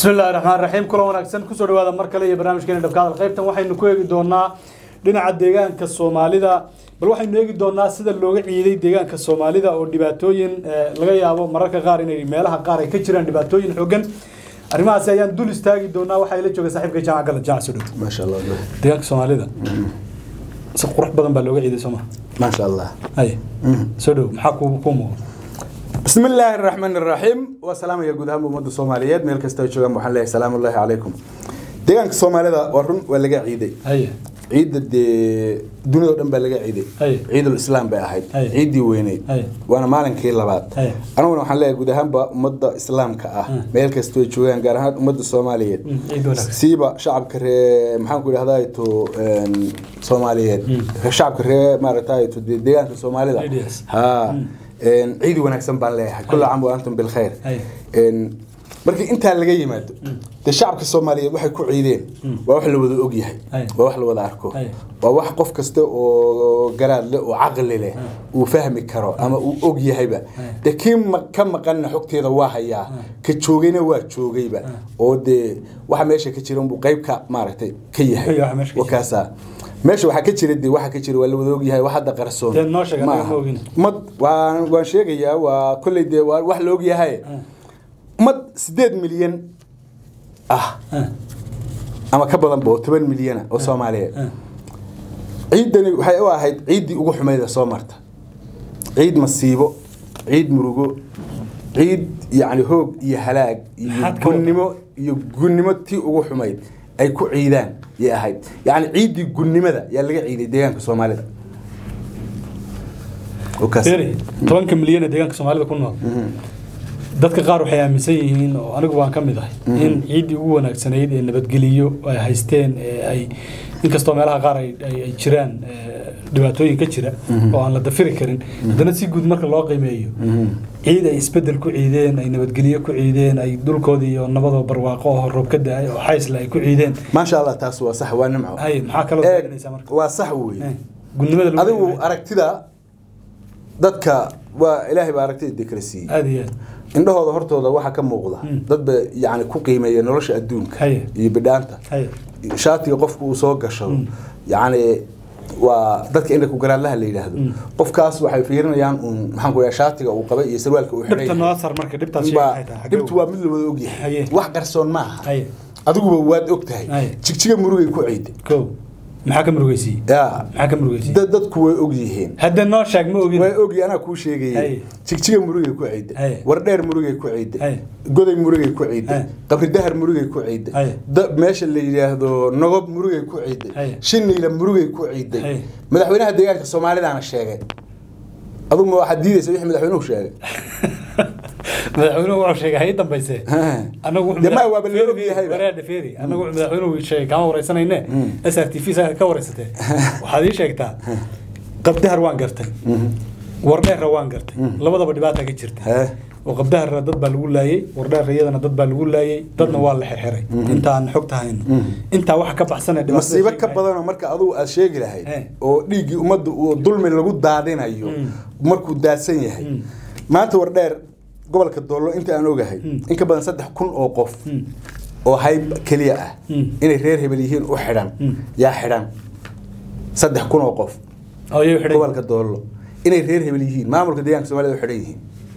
bismi illahi raxmaan raxiim kulan wanaagsan kusoo dhawaada mar kale iyo barnaamijkeena dhabka hadal qaybtan waxaynu ku eegi doonaa dhinaca deegaanka soomaalida bal waxaynu eegi doonaa sida looga ciiday deegaanka soomaalida oo dhibaatooyin laga yaabo mararka qaar inay meelaha qaar ay ka jiraan dhibaatooyin xooggan arrimahaasi ayaan dul istaagi doonaa waxaa ila jooga saaxiibka jaamac gala jaamac soo dhow maasha allah deegaanka soomaalida si qurux badan baa looga ciiday soo maha maasha allah haye soo dhow maxaa kuu kuu muuqda bismi illaahi araxmaan iraxiim waa salaamaya guud ahaan ummadda soomaaliyeed meel kasta ay joogaan waxaan leeyahay salaamu ullaahi calaykum deegaanka soomaalida waa run waa laga ciiday haye ciidda dee dunida o dhan baa laga ciiday Haye. ciidul islaam bay ahayd Haye. ciiddii weyneyd Haye. waana maalinkii labaad Haye. aniguna waxaan leeyahay guud ahaanba ummadda islaamka ah meel kastoo ay joogaan gaar ahaan ummadda soomaaliyeed Mm, ciid wanaagsan. siiba shacabka ree maxaan ku idhahdaa to soomaaliyeed shacabka ree maaragtay to dee deegaanka soomaalida Ideas. ha een, ciid wanaagsan baan leeyahay kulla caam wa antum bilkhayr Haye. Een, markii intaa laga yimaado dee shacabka soomaaliyeed waxay ku ciideen waa wax la wada og yahay Haye. waa wax la wada arko Haye. waa wax qof kasta oo garaad leh oo caqli leh uu fahmi karo ama uu og yahayba dee kii ma- ka maqanna xogteeda waa hayaa ka joogayna waa joogayba oo dee waxa meesha ka jira unbuu qayb ka maaragtay ka yahay Waxa meesha ka jira. wakaasaa meesha waxaa ka jira dee waxa ka jira waa la wada og yahay wax hadda qarsoon Dee noo sheeg, ma anaga aha. ma ogin. mad waan waan sheegayaa waa kolley dee waa wax la og yahay mad sideed milyan ah Ah, ama ka badanba oo toban milyana oo soomaaliyeed ah. ciiddani waxay u ahayd ciiddii ugu xumayda soo marta ciid masiibo ciid murugo ciid yacni hoog iyo halaag iyo Maxaad ka wada- gunnimo iyo gunnimo tii ugu xumayd ay ku ciidaan yay ahayd yacni ciiddii gunnimada yaa laga ciiday deegaanka soomaalida oo kaas. Beeri, tobanka milyan ee deegaanka soomaalida ku nool dadka qaar waxay aaminsan yihiin oo anigu waan ka mid ahay in ciiddii ugu wanaagsanayd ee nabadgeliyo ay haysteen ee ay inkastoo meelaha qaar ay ay- ay jiraan ee, dhibaatooyin ka jira oo aan la dafiri karin haddana si guud marka loo qiimeeyo ciid ay isbedel ku ciideen ay nabadgelyo ku ciideen ay dhulkoodii iyo nabadoo barwaaqo oo roob ka da-ay oo xaysle ay ku ciideen maasha allah taas waa sax waa nimco hay maxaa kaloo Eeg, taaganaysaa marka waa sax weeye Eh, gudnimada lagu adigu qiimeeyo. aragtida dadka waa ilaahay baa aragtida dee kala siiyey aad iyo aad indhahooda hortooda waxaa ka muuqda dad ba yani ku qiimeeya nolosha adduunka Haye. iyo bidhaanta hay shaatiga qofku uu soo gashado yani waa dadka indha ku garaadlaha la yidhaahdo qofkaas waxay fiirinayaan uun maxaan ku dhaha shaatiga uu qabay iyo sarwaalka uu dhibta xidhay noo sar marka dhibtaas sheeg Baa- maxay tahay dhibtu waa mid la wada ogyahay Haye. wax qarsoon maaha Haye. adiguba waad og tahay Haye. jigjiga murugay ku ciiday ko maxaa ka murugeysiye ya maxaa ka murugeysiye dad- dadku way og yihiin hadda noo sheeg ma ogin way ogi anaa kuu sheegayay Haye. jigjiga murugay ku ciiday Haye. wardheer murugay ku ciiday Haye. goday murugay ku ciiday Haye. qabridahar murugay ku Haye. ciiday da- meesha la yidhaahdo nogob murugay ku ciiday Haye. shiniila murugay ku ciiday Haye. madaxweynaha deegaanka soomaalidaana sheegay aduguma waxaad diidaysa wixii madaxweynuhu sheegay madaxweynuhu wuxuu sheegay hay dambayse anagu wuxuu Dee ma madax- waaba la Feeri- og yahay ba. wareer dhefeeri anagu wuxuu madaxweynuhu sheegay kama wareysanayne s r t v saa ka wareysatee waxaad ii sheegtaa qabdahar waan gartay wardheerra waan gartay labadaba dhibaata ka jirta Hee. oo qabdaharra dad baa lagu laayay wardheerra iyadana dad baa lagu laayay dadna waa la xirxiray intaan xogta hayno intaa waxa ka baxsan ee dhibaatada masiibo ka sheegaya. badanoo marka adugu aad sheegi lahayd Eh. oo dhiiggii ummadda uu dulmi lagu daadinayo markuu daadsan yahay maanta wardheer gobolka doollo inta aan ogahay in ka badan saddex kun oo qof oo hayb keliya ah Mm. inay reer hebel yihiin u xidhan yaa xidhan saddex kun oo qof oo iyagu xidhay gobolka doollo inay reer hebel yihiin maamulka deegaanka soomaalida u xidhan yihiin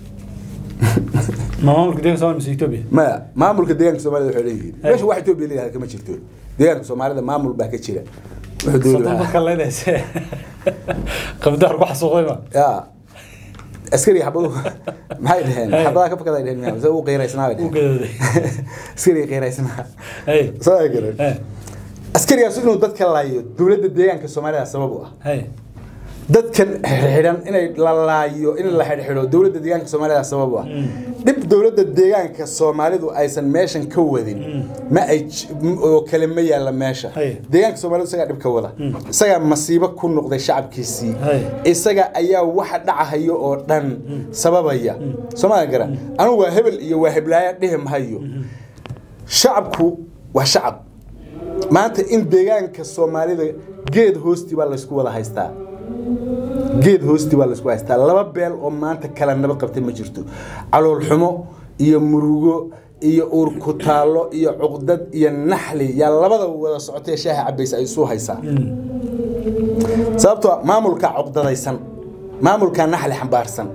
ma maamulka deeganka Soomaaliya mise Ethiopia maya maamulka deegaanka soomaalida u xidhan yihiin Eh. meesha wax etoobiya leeyahay kama jirto deegaanka soomaalida maamul baa ka jira wuxuu dooni soddon lahaa dadka leedayse qabdahar ku xasuuqday ma ya askari xabadu maxay dhaheen Hey. xabadaa ka fakaday dhaheen miyaa mise uu qiiraysnaa bay u dhaheen gadooday askari qiiraysnaa hey soo ay garan hey askarigaas inuu dadka laayo dowladda deegaanka soomaalida sabab u ah hey dadkan xidhan inay la laayo in la xidhxidho dowladda deegaanka soomaalida sabab u ah dhib dowladda deegaanka soomaalidu aysan meeshan ka wadin ma ay j- m- oo kale ma yaalla meesha Hey. deegaanka soomaalidu isagaa dhib ka wada isagaa masiibo ku noqday shacabkiisii Hey. isaga ayaa waxa dhacahayo oo dhan sababaya soomaali garan anugu waa hebel iyo waa heblaaya dhihi mahayo shacabku waa shacab maanta in deegaanka soomaalida geed hoostii baa laysku wada haystaa geed hoostii baa laysku haystaa laba beel oo maanta kala nabad qabtay ma jirto calool xumo iyo murugo iyo uur ku taallo iyo cuqdad iyo naxli yaa labada wada socotee shaaha cabaysa ay isu haysaa sababtoo maamulkaa cuqdadaysan maamulkaa naxli xambaarsan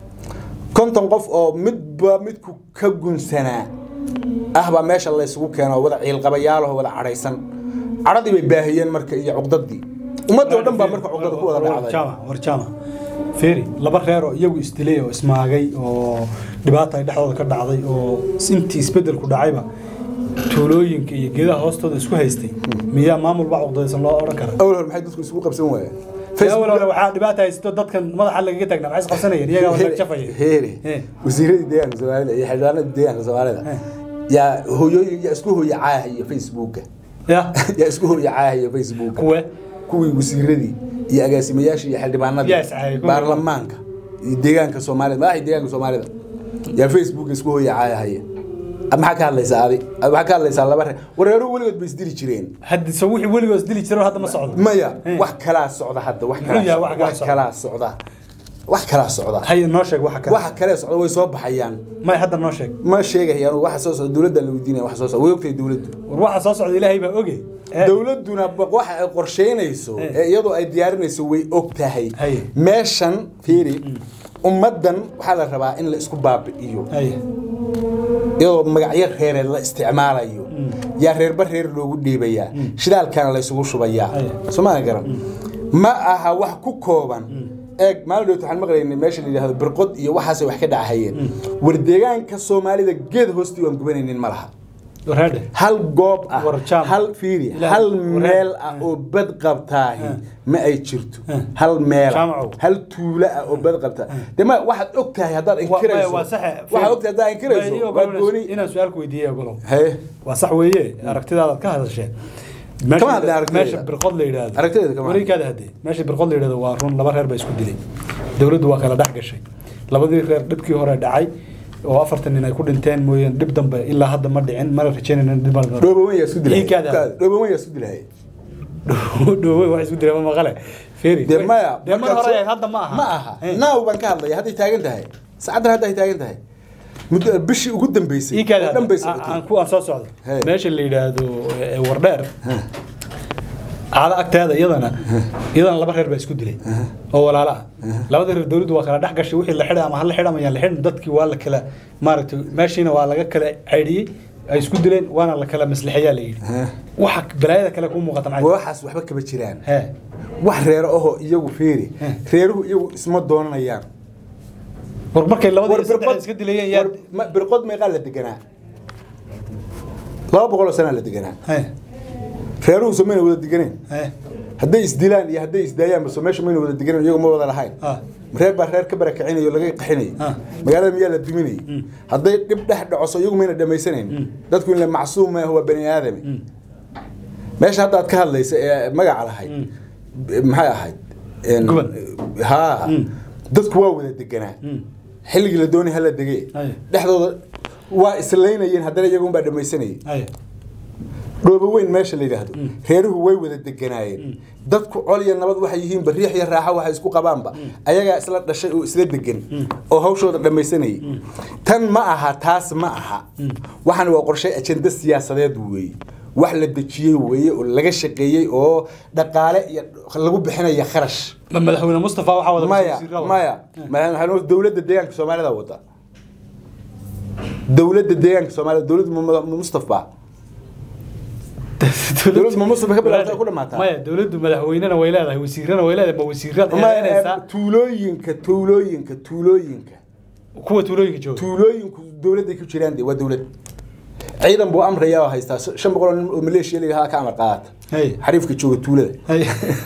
konton qof oo midba midku ka gunsanaa ah baa meesha laysugu keeno wada ciilqabayaalaho wada cadhaysan cadhadii bay baahiyeen marka iyo cuqdadii ummadii oo dhan baa marka cuqdada ku wada dhacday warjaama feri laba reer oo iyagu isdilay oo ismaagay oo dhibaata ay dhexdooda ka dhacday oo intii isbedelku dhacayba tuulooyinka iyo geedaha hoostooda isku haystay miyaa maamul baa cuqdadaysan loo odhan kara awal hore maxay dadku isugu qabsan waayeen awal hore waxaa dhibaata haysto dadkan madaxa lagaga taagna maxay isqabsanayeen iyagaa wada jafaya heere Eh. wasiiradii deegaanka soomaalida iyo xildhibaanadii deegaanka soomaalida Eh. yaa hooyooyin yaa isku hooya caahayo facebooka ya yaa isku hooya caahayo facebooka kuwe kuwii wasiiradii iyo agaasimayaashii iyo xildhibaanadii Yaa iscaayay, kuwii. baarlamaanka iyo deegaanka soomaalida madaxii deegaanka soomaalida yaa facebooka isku hooya caayahaya maxaa ka hadlaysaa adi waxaa ka hadlaysaa laba reer wareeruhu weligood bay isdili jireen haddi so wixii weligoos dili jiro hadda ma socdo maya Eh. wax kalaa socda hadda wax Muxuu yahay wax kalaa kalaa wax socda? kalaa socda wax kalaa socda hay noo sheeg waxa kale waxa kale socda way soo baxayaan may hadda noo sheeg ma sheegayaan waxa soo socda dowladda la weydiinaya waxa soo socda way ogtahay dowladdu war waxa soo socda ilaahay baa oge Eh, dowladduna ba- waxa ay qorsheynayso Eh. ee iyadoo ay diyaarinayso way og tahay Hay. meeshan fiiri ummaddan waxaa la rabaa in la isku baabi'iyo hay iyadoo magacyo reereed la isticmaalayo yaa reerba reer loogu dhiibayaa shidaalkana laysugu shubayaa Ay. somaa garan ma aha wax ku kooban eeg maalin dhowt waxaan maqlaynay meesha la yidhaahdo birqod iyo waxaasay wax ka dhacahayeen war deegaanka soomaalida geed hoostii waan gubanaynin ma laha warhaadhe hal goob ah War jaam. hal fiiri Ilaahay, hal war- meel ah oo bad qabtaahi ma ay jirto hal meel Jaamacow. hal tuulo ah oo bad qabtaa de ma waxaad og tahay haddaad inkirayso waa saxe waxaad og tahay haddaad inkirayso waa gooni inaan su-aal ku weydiiyey ogolow haye waa sax weeye aragtidaadaad ka hadasheen Kama hadlay aragtidayda. meesha birqod la yidhaahdo Aragtidayda kama hadlay. wareegkaada hadde meesha birqod la yidhaahdo waa run laba reer baa isku dilay dowladdu waa kala dhex gashay labadii reer dhibkii hore dhacay oo afartan nin ay ku dhinteen mooyeen dhib dambe ilaa hadda ma dhicin mana rajaynayna dhib ma dhicin. dhoobawan yaa isku dilay Dhiiggaada. dhoobawan yaa isku dilay dhowey wax isku dilay ma maqale feri dee maya dee mar markaad hore soo- hadda ma aha ma aha Eh. naaw baan ka hadlaya hadday taagan tahay saacaddan hadda ay taagan tahay muddo bishii ugu dambeysay ii kaada oo dhan bay aan socotay ku aan soo socdo Hey. meesha la yidhaahdo eh, wardheer caado agteeda iyadana iyadana laba reer baa isku dilay oo walaalo ah labada reer dowladdu waa kala dhex gashay wixii la xidhay ama hala xidh ama yaan la xidhin dadkii waa la kala maaragtay meeshiina waa laga kala caydhiyey ay isku dileen waana la kala maslixeeyaa la yidhi Huh. waxa balaayada kale kuu muuqata maxay waxaas waxba kama jiraan he wax reero ahoo iyagu fiiri Eh. reeruhu iyagu isma doonanayaan war markay labadii War iyo saddex birqod- iska dilayeen yaa war ma- birqod meeqaa la deganaa laba boqol oo sanaa la deganaa he reeruhu so mayna wada deganeen he hadday isdilaan iyo hadday isdaayaan baso meesha mayna wada deganeen iyagu ma wada lahayn ah reer baa reer ka barakicinayo o laga qaxinayay Ah. magaalada miyaa la duminayay hadday dhib dhex dhacoso iyagu mayna dhammaysanayn dadku in la macsuum maaha waa bani aadami meesha hadda aad ka hadlaysa ee magaca lahayd maxay ahayd En- Guban. haa Mm. dadku waa wada deganaa Mm. xilligii la doonay hala degee Aye. dhexdooda waa islaynayeen haddana iyagun baa dhammaysanayay hay dhoobo weyn meesha la yidhaahdo reeruhu way wada deganaayeen dadku col iyo nabad waxay yihiin bariix iyo raaxo waxay isku qabaanba ayagaa isla dhashay oo isla degan oo hawshooda dhammaysanayay tan ma aha taas ma aha waxaan waa qorshay ajenda siyaasadeed weeye wax la dejiyey weeye oo laga shaqeeyey oo dhaqaale iyo lagu bixinaya kharash ma madaxweyne mustafa waxaa wada maya wasiirada. maya madaxweyne dowladda deegaanka soomaalida wada dowladda deegaanka soomaalida dowladda Mu- Mu- mustafa Dowladdu ma Mustafa ka bilaabtay ku dhamaataa? maya dowladdu madaxweynena way leedahay wasiirana way leedahay ma wasiirada Ma- eedeynaysaa tuulooyinka tuulooyinka tuulooyinka kuwa tuulooyinka jooga tuulooyinku dowladday ku jiraan de waa dowlad ciidan buu amraya oo haystaa shan boqol oo nin oo maleeshiya layahaa ka amar qaadata Hey. xariifka jooga tuulada Hay.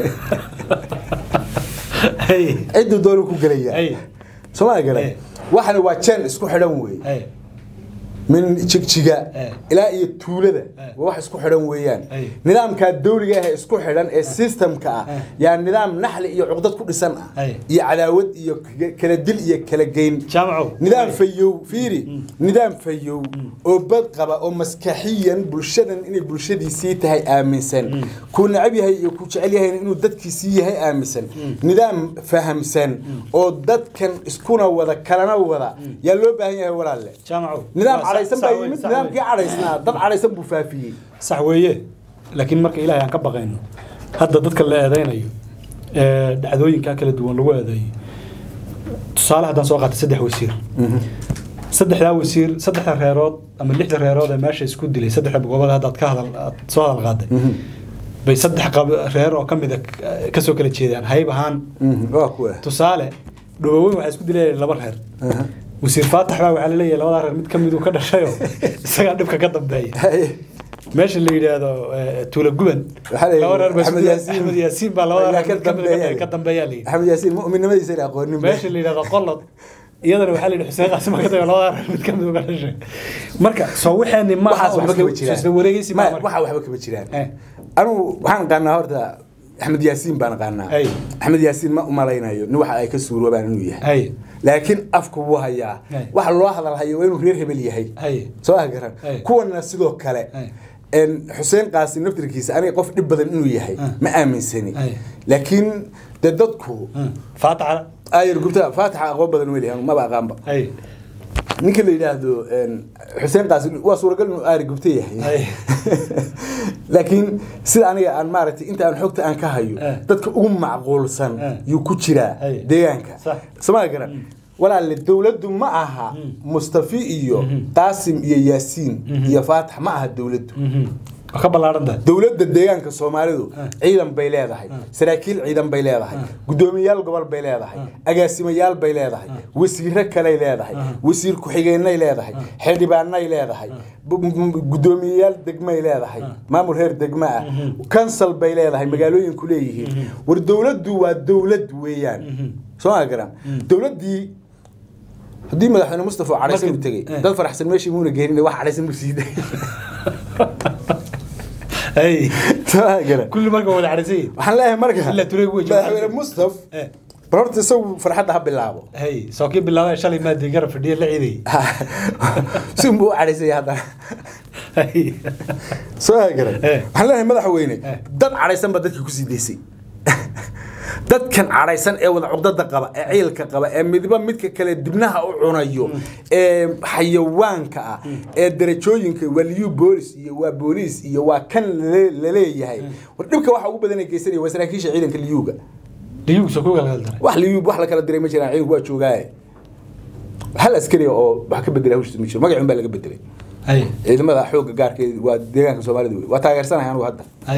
Hay. cidduu doonu ku gelaya Hey. sooma Hey. garan waxana waa jeen isku xidhan weeye Hay. min jigjiga Hey. ilaa iyo tuulada Hey. waa wax isku xidhan weeyaan Hey. nidaamkaa dawliga ah ee isku xidhan ee systemka ah Hey. yaa nidaam naxli iyo cuqdad ku dhisan ah Hey. iyo cadaawad iyo k- kala dil iyo kala geyn jaamacow nidaam fayow fiiri nidaam fayow oo bad qaba oo maskaxiyan bulshadan inay bulshadiisii tahay aaminsan kuu necab yahay iyo kuu jecel yahay inuu dadkiisii yahay aaminsan nidaam fahamsan oo dadkan iskuna wada kalana wada yaa loo baahan yahay walaalle jaamacow nidaam Waa sax. cadhaysan sax baa wey, yimid sax nidaamkii wey. cadhaysnaa dad cadhaysan buu faafiyey sax weeye laakiin marka ilaahay aan ka baqayno hadda dadka la eedeynayo ee dhacdooyinka kala duwan lagu eedeeyo tusaale haddaan soo qaatay saddex wasiir saddexdaa wasiir saddexda reerood ama lixda reerood ee meesha isku dilay saddexda gobood haddaad ka hadal aad soo hadal qaaday bay saddex qab- reer oo ka mida kasoo kala jeedaan hayb ahaan waa kuwa tusaale dhawoweyn waxaa isku dilayeen laba reer wasiir faatax baa waxaa laleeyahay labadaa reer mid ka miduu ka dhashayoo isagaa dhibka ka dambeeya meesha la yidhaahdo eh, tuula guban Waxaa la yidhi laba reer baa Axmed isku- Yaasiin. axmed yaasiin baa labada Ayaa reer ka mid ka mid dambeeya. ka dambeeyaa la yidhi axmed yaasiin mu'minnimadiisa ila aqoonin meesha la yidhahdo qolod iyadana waxaa la yidhi xuseen qaasim baa ka dambeeya labada reer mid ka mid uga dhashay marka soo waxaani ma waxaas waxba kama jiraan isla wareegaysi ma Ma- waxa waxba kama jiraan Eh. anugu waxaan qaanaa horta axmed yaasiin baan qaanaa Ay. axmed yaasiin ma umalaynayo nin waxa ay ka suuroobaan inuu yahay hay laakiin afku wuu hayaa Ay. waxa loo hadal hayo waa inuu reer hebel yahay hay soo ah garan Ay. kuwana sidoo kale Ay. een xuseen qaasim naftirkiisa aniga qof dhib badan inuu yahay Ah. ma aaminsani Ay. laakiin de dadku faataxa ayar gubta faatixa aqoon badan weli anu maba aqaanba hay ninka la yidhaahdo een, xuseen qaasim waa suuragal inuu aari gubta yahay Ay. laakiin sida aniga aan maaragtay inta aan xogta aan ka hayo Eh. dadka ugu macquulsan Eh. yuu ku jiraa Ay. deegaanka Sax. somaa garan walaalle dowladdu ma aha mustafi iyo qaasim iyo yaasiin iyo faatax ma aha dowladdu waa ka ballaaran tahay dowladda deegaanka soomaalidu Eh. ciidan bay leedahay saraakiil ciidan bay leedahay guddoomiyayaal gobol bay leedahay agaasimayaal bay leedahay wasiiro kaley leedahay wasiir ku-xigeenay leedahay xildhibaanay leedahay bu- bu- guddoomiyeyaal degmay leedahay maamul reer degmo ah kansal bay leedahay magaalooyinku leeyihiin war dowladdu waa dowlad weeyaan soo ma garan dowladdii haddii madaxweyne mustafa oo cadhaysan Marka- u tegey eh. dad faraxsan meeshii muuna geenin wax cadhaysan buu siiday hay soo ma garan kulli marka wada cadhaysan yihiin waxaan leeyahay marka Ilaa Tureeg wey jooga. madaxweyne mustaf Eh. bal horta isagu farxadda ha bilaabo hay soo kii bilaabay shalay maadii garab fadhiya la ciidayay si unbuu u cadhaysaya haddana hay soo garan Eh. waxaan leeyahay madaxweyne Eh. dad cadhaysan baa dadkii kusii daysay dadkan cadhaysan ee wada cugdada qaba ee ciilka qaba ee midba midka kale dibnaha u cunayo ee xayawaanka ah ee darajooyinka waa liyu boolis iyo waa booliis iyo waa kan lale- laleeyahay war dhibka waxa ugu badan ay geysanaya waa saraakiisha ciidanka liyuga diyugu soo ku galgal daray wax liyu wax la kala diray ma jiraan ciidanku waa joogaaye hal askari oo wax ka bedela hawshiisa ma jiro magacun baa laga bedelay hay ciidamada xoogga gaarkeed waa deegaanka soomaalida wey waa taageersanahay anugu hadda hay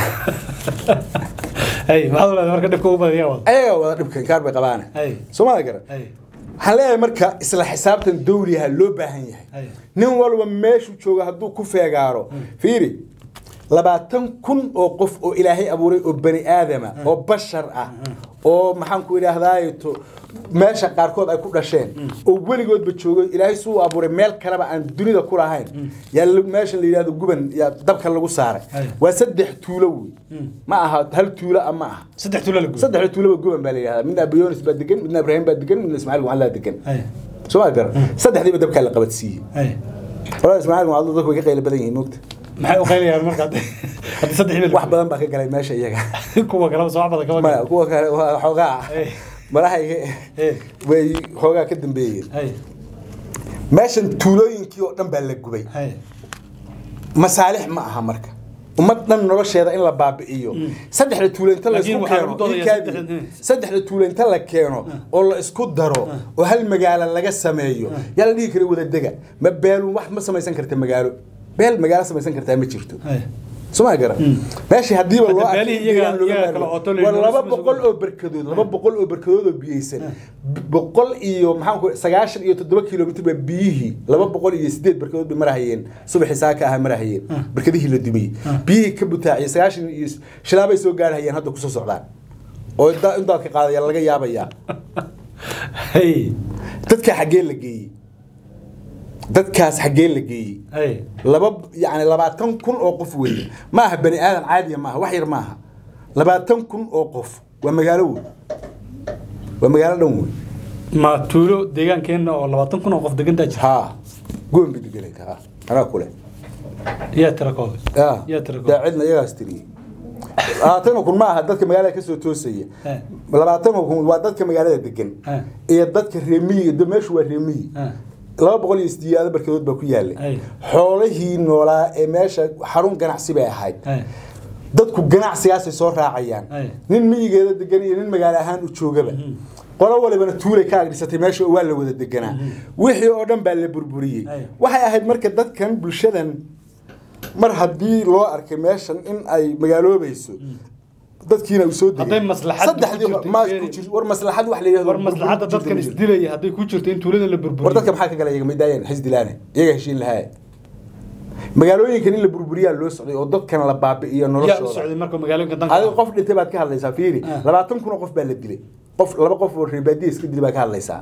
hay maxaad u leedahay marka dhibka ugu badan yaa wada ayaga wada dhibka inkaar bay qabaane hay soomaalida garan hay waxaan leeyahay marka isla xisaabtan dawliha loo baahan yahay Ay. nin walba meeshuu jooga hadduu ku feegaaro fiiri labaatan kun oo qof oo ilaahay abuuray oo bani aadama oo bashar ah oo maxaan ku idhaahdaay to meesha qaarkood ay ku dhasheen oo weligoodba joogo ilaahay suu abuuray meel kaleba aan dunida ku lahayn yaa la- meesha la yidhahdo guban yaa dabka lagu saaray Ay. waa saddex tuulo wey ma aha hal tuulo ah ma aha saddex tuula la guday saddexda tuulaba guban baa la yidhahdaa midna abiyonis baa degan midna ibraahim baa degan midna ismaaciil mucallaa degan hay soo ma garan saddexdiiba dabkaa la qabadsiiyey hay walaa ismaaciil mucallaa dadku way ka qaylo badan yihiin moogta maxay u qaynayaan marka hadda hadda saddex bil wax badan baa ka galay meesha iyaga kuwa kaleba soo wax badan kama maya garan kuwa kale waa xoogaa Eh. malaha Eh. way xoogaa ka dambeeyeen hay meeshan tuulooyinkii oo dhan baa la gubay hay masaalix ma aha marka ummad dhan nolosheeda in la baabi'iyo saddexda tuulo inta la Laakiin isku waxaa keeno lagu doodayaa ii kaadi. saddexda- saddexda tuulo inta la keeno oo la isku daro oo hal magaalo laga sameeyo yaa la dhihi kara wadadega ma beelu wax ma samaysan karta magaalo beel magaalo samaysan kartaa ma jirto hay soo ma garan meeshii hadiiba Hadda loo arkay beelihii in iyaga- deegaan looga iyaga maarmo. kala ooto la waa yidhi laba nolosha boqol masuul. oo berkadood laba boqol oo berkadood oo biyeysan boqol iyo maxaan ku sagaashan iyo toddoba kilomitr baa biyihii laba boqol iyo sideed berkadood bay marahayeen subaxii saaka aha marahayeen berkadihii la dumiyey biyihii ka butaaciyay sagaashan iyo shilaabay soo gaarhayeen hadda kusoo socdaan oo da- in daadka qaadaya laga yaabayaa hay dadka xaggee la geeyey dadkaas xaggee la geeyey hay laba yani labaatan kun oo qof weeye ma aha bani aadan caadiya maaha wax yar maaha labaatan kun oo qof waa magaalo wey waa magaalo dhan wey ma tuulo deegaankeenna oo labaatan kun oo qof degantaa jira haa goon bay deganay ha anaa kule yaa tira kooda yaa yaa tira daa kooda cidna iyagaas tiriyey labaatan kun ma aha dadka magaalada kasoo toosaya Eh. labaatan kun waa dadka magaalada degan Eh. iyo dadka reemiyiga de meeshu waa reemiyi Eh. laba boqol iyo sideedaad barkadood baa ku Ay. yaalay xoolihii noolaa ee meesha xarun ganacsi bay ahayd Ay. dadku ganacsigaasay soo raacayaan Ay. nin miyigeeda degan iyo nin magaalo ahaan u joogaba qolo walibana tuulay ka agdhisatay meesha waa la wada deganaa wixii oo dhan baa la burburiyey Ay. waxay ahayd marka dadkan bulshadan mar haddii loo arkay meeshan in ay magaaloobayso dadkiina uu soo degay Hadday maslaxad saddexdii ku jirto, ma Jerry. ku jir war maslaxad wax la yidhahdo war maslaxadda burburin dadkan ku jirto ma isdilaya hadday ku jirto in tuulada la jiro. war burburiyo dadka maxaa ka gala iyaga midaayeen xisdilaane iyaga heshiin lahaa magaalooyinkan in la burburiyaa loo socday oo dadkan la baabi'iyo yaa u noloshooda socday marka magaalooyinka danka adiga qof dhintay baad ka hadlaysaa fiiri Ah. labaatan kun oo qof baa la dilay qof laba qof oo reebaadiya iska dilay baa ka hadlaysaa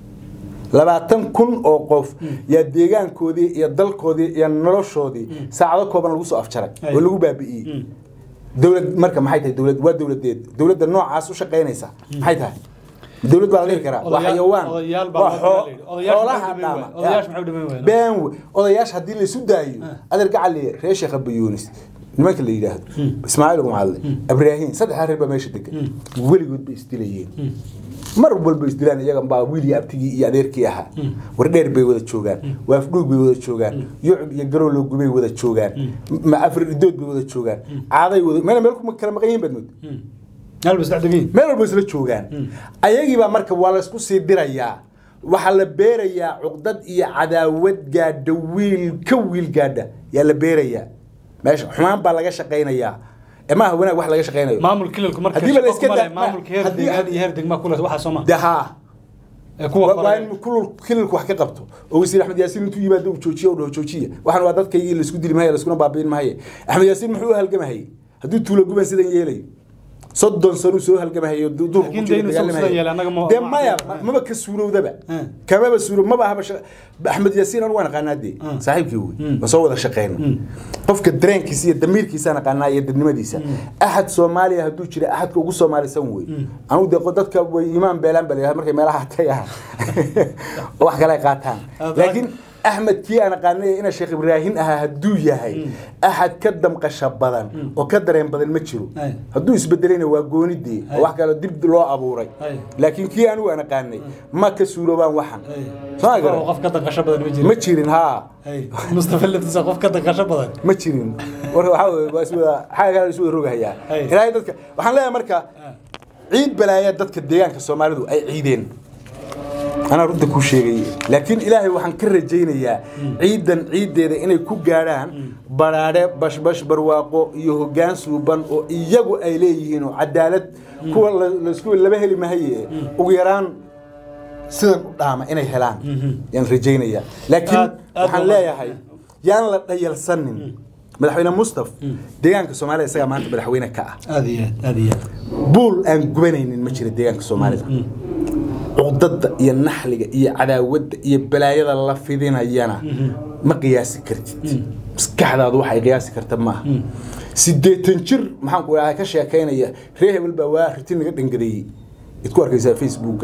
labaatan kun oo qof yaa deegaankoodii iyo dalkoodii iyo noloshoodii saacado kooban lagu soo afjaray Ay. oo lagu baabi'iyey Mm. dowlad marka maxay tahay dowlad waa dowladeed dowladda noocaas u shaqaynaysa maxay tahay dowlad baa la dhihi karaa waa Odayaal- xayawaan odayaal baa waa loo xoo- dhihi. Odayaasha xoolaha maxay u dhiman dhaama waayeen? Odayaasha maxay u dhiman waayeen? been we odayaasha haddii la isu daayo adeer gacali reer sheekh abayuunis nimanka la yidhaahdo ismaaciil gumcadle ibraahiim saddexdaa reer baa meesha degan weligood bay isdilayeen mar walba isdilaan iyaga baa wiilii abtigii iyo adeerkii ahaa wardheer bay wada joogaan waafdhuug bay wada joogaan yucub iyo garowlowgu bay wada joogaan ma afar idood bay wada joogaan caaday wada meel meel kuma kala maqan yihiin baad mood meel ba saddex degan meel walba isla joogaan ayagiibaa marka waa laysku sii dirayaa waxaa la beerayaa cuqdad iyo cadaawad gaadha wiil ka wiil gaadha yaa la beerayaa meesha xumaan baa laga shaqaynayaa ee maaha wanaag wax laga shaqaynayo maamul kilalku marka Haddii ba la shaqo iska kuma leh, daa- maamulka heer haddii- deegaan iyo heer degmaa kule waxaa soo ma de haa ee kuwa waa waa kale in kulul kililku wax ka qabto oo wasiir axmed yaasiin intuu yimaado uu joojiyo u dhaho joojiya waxaan waa dadkaygii laisku dili mahaye laiskuna baabiin mahaye axmed yaasiin muxuu u halgamahayey hadduu tuulo guban sidan yeelayo soddon sano uu soo halgamahayo du- duurka Laakiin ku jiro dee inuu dagaalamahayo. sidan yeelo annaga ma- dee ma maya aqoon. ma- maba ka suurowdaba Hmm. kamaba suuro maba ahaba sha- axmed yaasiin anu waan aqaanaa dee Hmm. saaxiibkii wey Hmm. ma soo wada shaqeyno qofka dareenkiisa iyo damiirkiisaan aqaanaa iyo dadnimadiisa axad soomaaliya hadduu jira axadka ugu soomaalisan wey anugu dee qo- dadka way imaan beelaan baa layidhahda markay meelaha tagaan oo wax kale ay qaataan Aad- laakiin axmed kii aan aqaanay ina sheekh ibraahin ahaa hadduu yahay axad ka damqasha badan oo ka dareen badan ma jiro Ay. hadduu isbedelayna waa goonidii oo wax kale dib loo abuuray Ay. laakiin kii anigu aan aqaanay ma ka suuroobaan waxan soo oo garan qof ka danqasho badan ma jiro ma jirin haa Ay, mustafa laftiisa qof ka danqasho badan ma jirin marka waxaa weye waa iswada xagga kale isu wada rogahayaa Ay. ilaahay dadka waxaan leeyahay marka ciid balaaya dadka deegaanka soomaalidu ay ciideen anaa runta kuu sheegay laakiin ilaahay waxaan ka rajaynayaa ciidan ciiddeeda inay ku gaadhaan baraadhe bashbash barwaaqo iyo hoggaan suuban oo iyagu ay leeyihiin oo cadaalad kuwa la- laisku laba heli mahaye ugu yaraan sidan u dhaama inay helaan yaan rajaynayaa laakiin Aad- aad waxaan waa- leeyahay yaan la dhayalsanin madaxweyne mustaf deegaanka soomaaliya isagaa maanta madaxweyne ka ah aad iyo aad aad iyo aad buul aan gubanaynin ma jira deegaanka soomaalida cuqdada iyo naxliga iyo cadaawadda iyo balaayada la fidinayana ma qiyaasi kartid maskaxdaadu waxay qiyaasi karta maaha sideetan jir maxaan ku dhahay ka sheekaynaya reer hebel baa waa riti naga dhangadeeyey id ku arkaysaa facebooka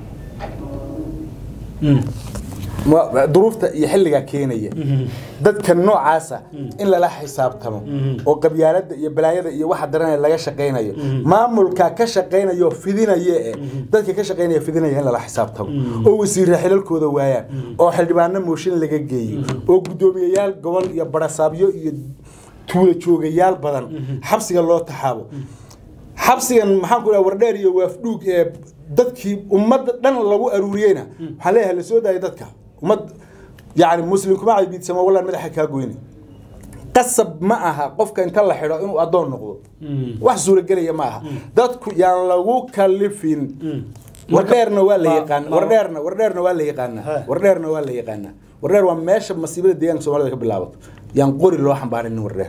Ma- duruufta iyo xilligaa keenaya dadka noocaasa in lala xisaabtamo oo qabyaalada iyo balaayada iyo waxa daranaya laga shaqaynayo maamulka ka shaqaynayo fidinaya ee dadka ka shaqaynaya fidinaya in lala xisaabtamo oo wasiirra xilalkooda waayaan oo xildhibaano mooshin laga geeyo oo guddoomiyayaal gobol iyo barasaabyo iyo tuula joogayaal badan xabsiga loo taxaabo xabsigan maxaan ku dhaha wardheer iyo waafdhuug ee dadkii ummadda dhan lagu aruuriyeyna waxaan leeyahay la soo daayay dadka ummad yani muslim kuma caybiidsamo wallaan madaxa kaa goyne qasab ma aha qofka inta la xidho inuu addoon noqdo wax suuragelaya ma aha dadku yaan lagu kalifin wardheerna waa la Ma- yaqaan ma- wardheerna wardheerna waa la yaqaanaa He. wardheerna waa la yaqaanaa wardheer waa meesha masiibada deegaanka soomaalida ka bilaabato yaan qori loo xambaarinin wardheer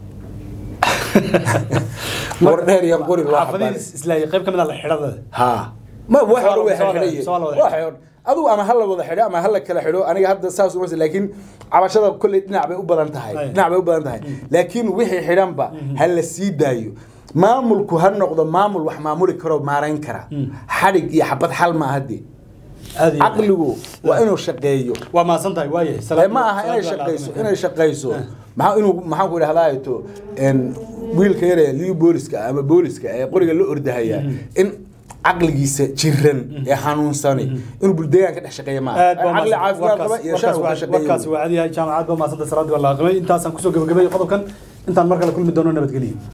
wardheer yaan qori loo xambaarin xaafadihiis islaahay qayb ka mid ah la xidhada ها ما Soo واحد la- هو soo la- حديه soo la wada واحد adu ama hal wada xidho ama hal kala xidho aniga hadda saas uma laakiin cabashada kulli dhinac bay u badan tahay Ay. dhinac bay u badan tahay laakiin wixii xidhanba hal la sii daayo maamulku ha noqdo maamul wax maamuli karo maarayn kara xadhig iyo xabad xal ma hadii aad iyo aad. caqligu waa inuu shaqeeyo waa mahadsan tahay waaye ee ma aha inay shaqayso inay shaqayso maxaa inuu maxaan ku idhahdaa to en wiilka yare liu booliska ama booliska ee qoriga la ordahaya in caqligiisa jiran ee xanuunsani inuu buldeegaan ka dhex shaqeeya maaha aad baa caqli caafimaad qaba iyo shan uu ka warkaasi shaqeeyo waa cadiyahay jaamacad baa maasanta salaadii baa la aqimay intaasaan kusoo gabagabay qodobkan intaan mar kale kulmi doono nabadgeliyo